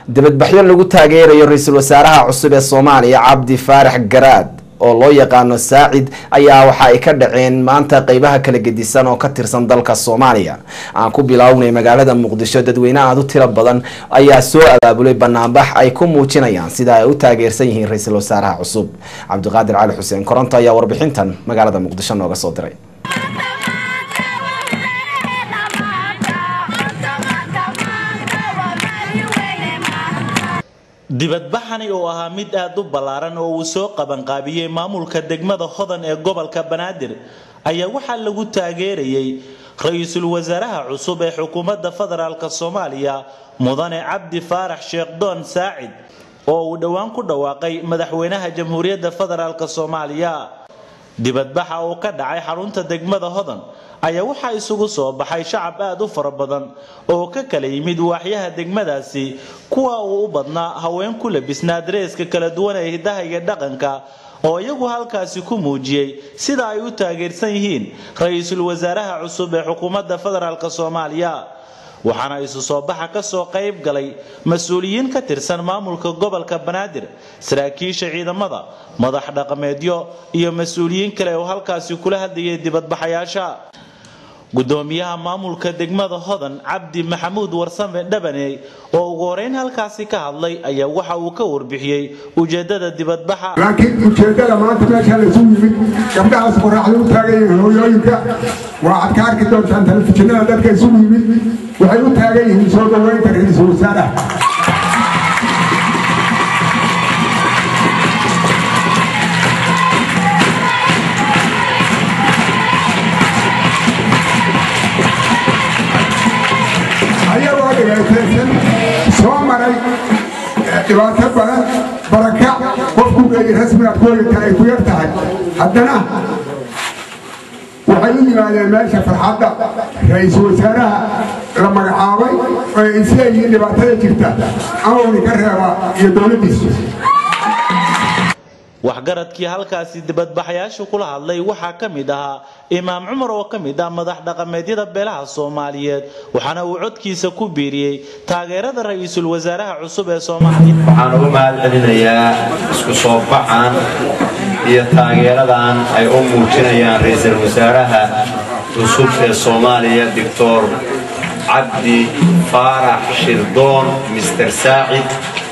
dibadbaxyo lagu taageerayo ra-iisul wasaaraha cusub ee soomaaliya cabdi faarax garaad oo loo yaqaano saacid ayaa waxa ay ka dhaceen maanta qeybaha kala gedisan oo ka tirsan dalka soomaaliya aan ku bilaawnay magaalada muqdisho dadweyne aad u tiro badan ayaa soo abaabulay banaanbax ay ku muujinayaan sida ay u taageersan yihiin ra-iisul wasaaraha cusub cabdiqaadir cali xuseen koronto ayaa warbixintan magaalada muqdisho nooga soo diray dibadbaxani oo ahaa mid aad u ballaaran oo uu soo qabanqaabiyey maamulka degmada hodan ee gobolka banaadir ayaa waxaa lagu taageerayay ra-iisul wasaaraha cusub ee xukuumadda federaalk soomaaliya mudane cabdi faarax sheekh doon saacid oo uu dhowaan ku dhawaaqay madaxweynaha jamhuuriyadda federaalk soomaaliya dibadbaxa oo ka dhacay xarunta degmada hodan ayaa waxaa isugu soo baxay shacab aad u fara badan oo ka kala yimid waaxyaha degmadaasi kuwa uu u badnaa haween ku labisnaa dareeska kala duwan ee hidaha iyo dhaqanka oo iyagu halkaasi ku muujiyey sida ay u taageersan yihiin ra-iisul wasaaraha cusub ee xukuumadda federaalk soomaaliya waxaana isu soo baxa kasoo qayb galay mas-uuliyiin ka tirsan maamulka gobolka banaadir saraakiisha ciidamada madax dhaqameedyo iyo mas-uuliyiin kale oo halkaasi kula hadlayay dibadbaxayaasha gudoomiyaha maamulka degmada hodan cabdi maxamuud warsame dhabaney oo ugu horeyn halkaasi ka hadlay ayaa waxa uu ka warbixiyey ujeedada dibadbaxa laakiin ujeedada maanta meesha laysu yimid gabdhahaas qoraxda u taagan yihiin hooyooyinka waxaad ka arki doontaan telefishinada dadka isugu yimid waxay u taagan yihiin soo dhaweynta ra-iisul wasaaraha ayagoo dhibaataysan soo maray dhibaato badan baraka qofku geeyey rasmigaad ku heli ay ku yar tahay haddana waxay u yimaadeen meesha farxadda ra-iisul wasaaraha la magacaabay oo ay isleeyihiin dhibaatada jirta amawni ka reeba iyo dowladdiisu waxgaradkii halkaasi dibadbaxayaashu kula hadlay waxaa ka mid ahaa imaam cumar oo ka mid ah madax dhaqameedyada beelaha soomaaliyeed waxaana uu codkiisa ku biiriyey taageerada ra-iisul wasaaraha cusub ee soomaaliya waxaan ugu mahad celinayaa isku soo baxan iyo taageeradan ay u muujinayaan ra-iisul wasaaraha cusub ee soomaaliya doctor cabdi faarax shirdoon mister saacid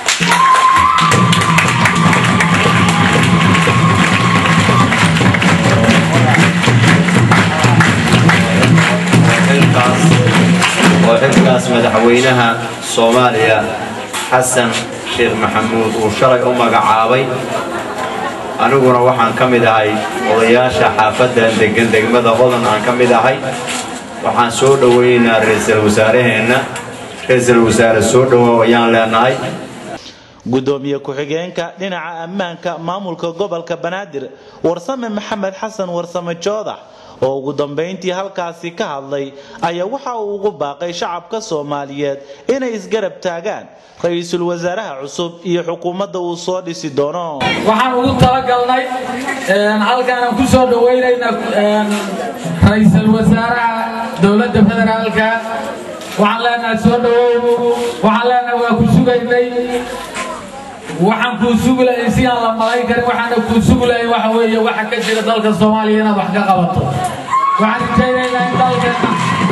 oo xilkaas madaxweynaha soomaaliya xasan sheekh maxamuud uu shalay u magacaabay aniguna waxaan ka mid ahay odayaasha xaafaddan degan degmada hodan aan ka mid ahay waxaan soo dhowaynaynaa ra-iisul wasaaraheenna ra-iisul wasaare soo dhowaaw ayaan leenahay gudoomiye ku-xigeenka dhinaca ammaanka maamulka gobolka banaadir warsame maxamed xasan warsame joodax oo ugu dambayntii halkaasi ka hadlay ayaa waxa uu ugu baaqay shacabka soomaaliyeed inay isgarab taagaan ra-iisul wasaaraha cusub iyo xukuumadda uu soo dhisi doono waxaan ugu talagalnay halkaanaan ku soo dhoweynayna ra-iisul wasaaraha dowladda federaalka waxaan leenahay soo dhowow waxaan leenahay waa ku sugaynay waxaan kuu sugi lahay si aan la malayn karin waxaana kuu sugi lahay waxa weeye waxa ka jira dalka soomaaliya inaad wax ka qabato waxaan rajaynaynaa in dalkeena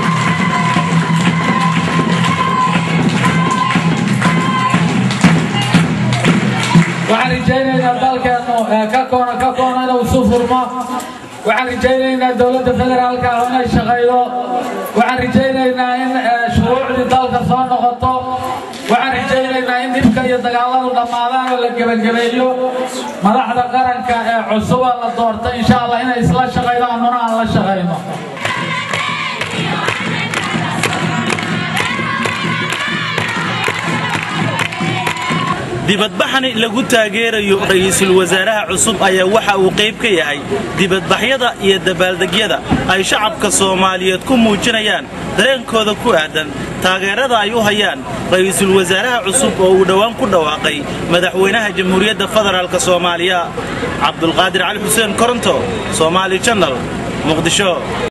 waxaan rajaynaynaa dalkeennu ka koona ka koona inuu isu furmo waxaan rajaynaynaa dowladda federaalka ah inay shaqaydo waxaan rajaynaynaa in shuruucdii dalka soo noqoto waxaan rajaynaynaa in dhibka iyo dagaaladu dhammaadaan oo la gebagabeeyo madaxda qaranka ee cusuba la doorta insha allah inay isla shaqaydo annuna aan la shaqayno dibadbaxani lagu taageerayo ra-iisul wasaaraha cusub ayaa waxa uu qayb ka yahay dibadbaxyada iyo dabaaldegyada ay shacabka soomaaliyeed ku muujinayaan dareenkooda ku aadan taageerada ay u hayaan ra-iisul wasaaraha cusub oo uu dhowaan ku dhawaaqay madaxweynaha jamhuuriyadda federaalk soomaaliya cabdulqaadir cali xuseen koronto somaali janal muqdisho